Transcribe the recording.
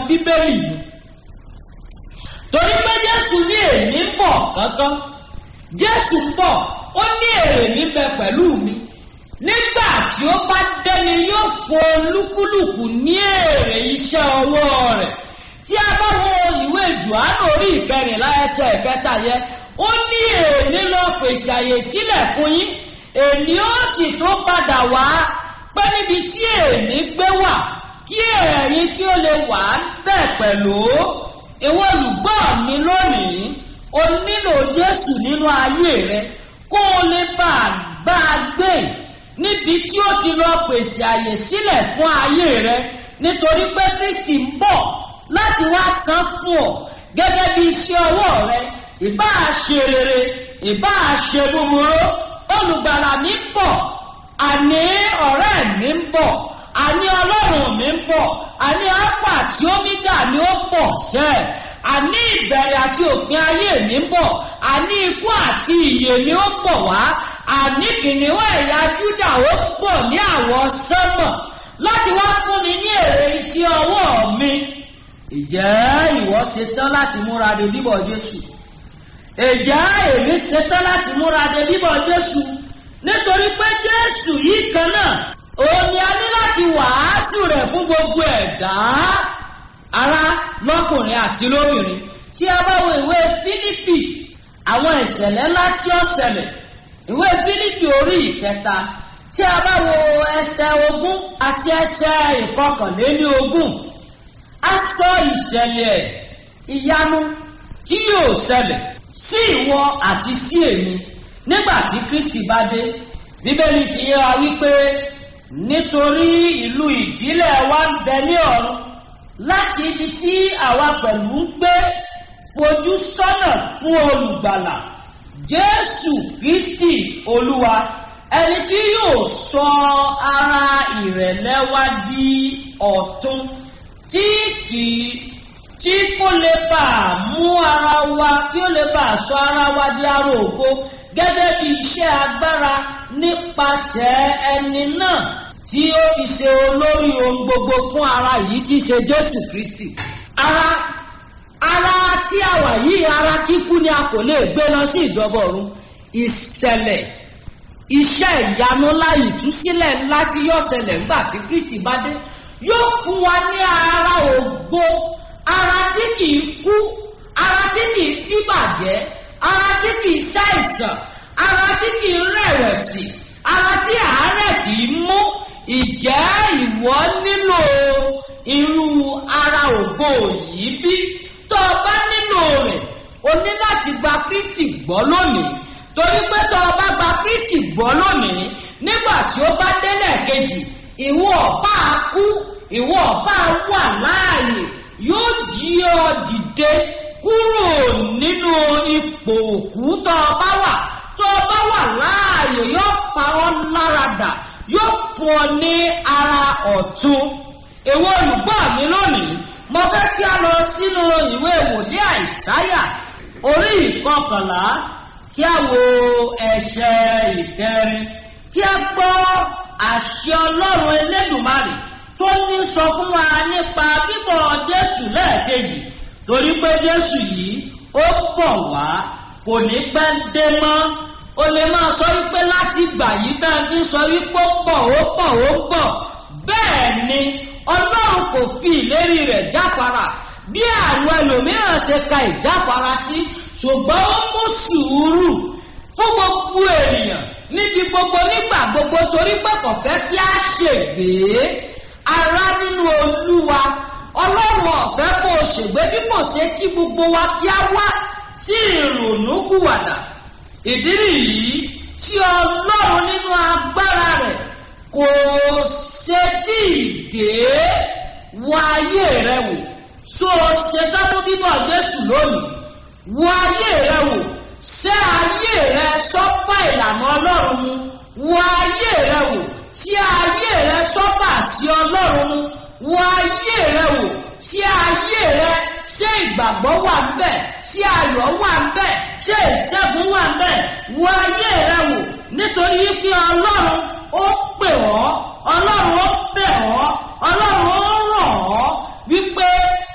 bíbélì mu torí pé jésù ní èmi ń bọ̀ kankan jésù ń bọ̀ ó ní èrè níbẹ̀ pẹ̀lú mi nígbà tí ó bá dẹ́ni yóò fún olúkúlùkù ní èrè iṣẹ́ ọwọ́ rẹ̀ tí a bá wo ìwé jùánù orí ìkẹrìnlá ẹsẹ̀ ìkẹta yẹn ó ní èmi lọ pèsè àyè sílẹ̀ fún yín èmi ó sì tún padà wá pé níbi tí èmi gbé wà kí ẹ̀yin kí ó lè wà bẹ́ẹ̀ pẹ̀lú ìwọ olùgbọ́ mi lónìí o nílò jésù nínú ayé rẹ kó o lè bá a gbá a gbé níbi tí ó ti lọ pèsè àyè sílẹ̀ fún ayé rẹ nítorí pé kristi ń bọ̀ láti wá san fún ọ gẹ́gẹ́ bí iṣẹ́ ọwọ́ rẹ ìbá a ṣe rere ìbá a ṣe búburú olùgbàlà mi ń bọ̀ àní ọ̀rẹ́ mi ń bọ̀ àní ọlọ́run mi ń bọ̀ àní alpha àti omega ni ó pọ̀ sẹ́ẹ̀ àní ìbẹ̀rẹ̀ àti òpin ayé mi ń bọ̀ àní ikú àti ìyè mi ó pọ̀ wá àní kìnìún ẹ̀yà júdà ó pọ̀ ní àwọn sánmọ̀ láti wá fún mi ní èrè iṣẹ́ ọwọ́ mi ìjẹ́ ìwọ ṣetán láti múra de bíbọ̀ jésù ìjẹ́ èmi ṣetán láti múra de bíbọ̀ jésù nítorí pé jésù yìí kan náà òun ni a ní láti wàásù rẹ̀ fún gbogbo ẹ̀dá ará lọ́kùnrin àti lóbìnrin tí a bá wo ìwé fílípì àwọn ìṣẹ̀lẹ̀ ńlá tí ó ṣẹlẹ̀ ìwé fílípì orí ìkẹta tí a bá wo ẹsẹ̀ ogún àti ẹsẹ̀ ìkọkànléní ogún a sọ ìṣẹ̀lẹ̀ ìyanu tí yóò ṣẹlẹ̀ sí ìwọ àti sí èmi nígbà tí kristi bá dé bíbélì fi yé wa wípé nítorí ìlú ìbílẹ̀ wa ń bẹ ní ọ̀run láti ibi tí àwa pẹ̀lú ń gbé fojú sọ́nà fún olùgbàlà jésù kristi olúwa ẹni tí yóò sọ ara ìrẹ̀lẹ̀ wa di ọ̀tun tí kì í tí kò lè bà á mú ara wa kí ó lè bà á sọ ara wa di ara ògo gẹ́gẹ́ bí iṣẹ́ agbára nípasẹ̀ ẹni náà tí ó fi ṣe olórí ohun gbogbo fún ara yìí tí í ṣe jésù kristi. ara ara tí a wà yìí ara kíkú ni a kò lè gbé lọ sí ìjọba ọ̀run ìṣẹ̀lẹ̀ iṣẹ́ ìyanu ńlá ìtúsílẹ̀ ńlá tí yóò ṣẹlẹ̀ nígbà tí kristi bá dé yóò fún wa ní ara ògo ara tí kì í kú ara tí kì í díbàjẹ́ ara tí kì í ṣàìsàn ara tí kì í rẹ̀wẹ̀sì ara tí àárẹ̀ kì í mú ìjẹ́ ìwọ nílò irú ara ògo yìí bí tó o bá nílò rẹ̀ o ní láti gba kristi gbọ́ lónìí torí pé tó o bá gba kristi gbọ́ lónìí nígbà tí ó bá délẹ̀ kejì ìwọ ọ̀pá kú ìwọ ọ̀pá wà láàyè yóò jí ọ dìde kúrò nínú ipò òkú tó o bá wà tó o bá wà láàyè yóò pa ọ́ láradà yóò fún ọ ní ara ọ̀tún èwo olùgbọ́ mi lónìí mo fẹ́ kí a lọ sínú ìwé wòlíì àìsáyà orí ìkọkànlá kí a wo ẹsẹ̀ ìkẹrin kí a gbọ́ àṣẹ ọlọ́run elédùnmarè tó ní sọ fún wa nípa bíbọ̀ jésù lẹ́ẹ̀kejì torí pé jésù yìí ó bọ̀ wá kò ní pẹ́ dé mọ́ o lè máa sọ wípé láti gbà yí ká ti sọ wípé ó pọ̀ ó pọ̀ ó pọ̀ bẹ́ẹ̀ ni ọlọ́run kò fi ìlérí rẹ̀ jáfara bí àwọn ẹlòmíràn ṣe ka ìjáfara sí ṣùgbọ́n ó mú sùúrù fún gbogbo ènìyàn níbi gbogbo nígbà gbogbo torí pé kò fẹ́ kí a ṣègbè ara nínú olúwa ọlọ́run ọ̀fẹ́ kò ṣègbè bí kò ṣe kí gbogbo wa kí a wá sí ìrònúkúwàdà ìdí nìyí tí ọlọ́run nínú agbára rẹ̀ kò ṣe tí ì dé wọ ayé rẹ wò so ṣe dábò bíbọ̀ jésù lónìí wọ ayé rẹ wò ṣé ayé rẹ sọ́pà ìlànà ọlọ́run mu wọ ayé rẹ wò ṣé ayé rẹ sọ́pà sí ọlọ́run mu wọ ayé rẹ wò ṣé ayé rẹ ṣé ìgbàgbọ́ wà ń bẹ̀ ṣé ayọ̀ wà ń bẹ̀ ṣé ìṣẹ́gun wà ń bẹ̀ wọ ayé rẹ wò nítorí wípé ọlọ́run ó pè ọ́ ọlọ́run ó bẹ̀ ọ́ ọlọ́run ó rọ̀ ọ́ wípé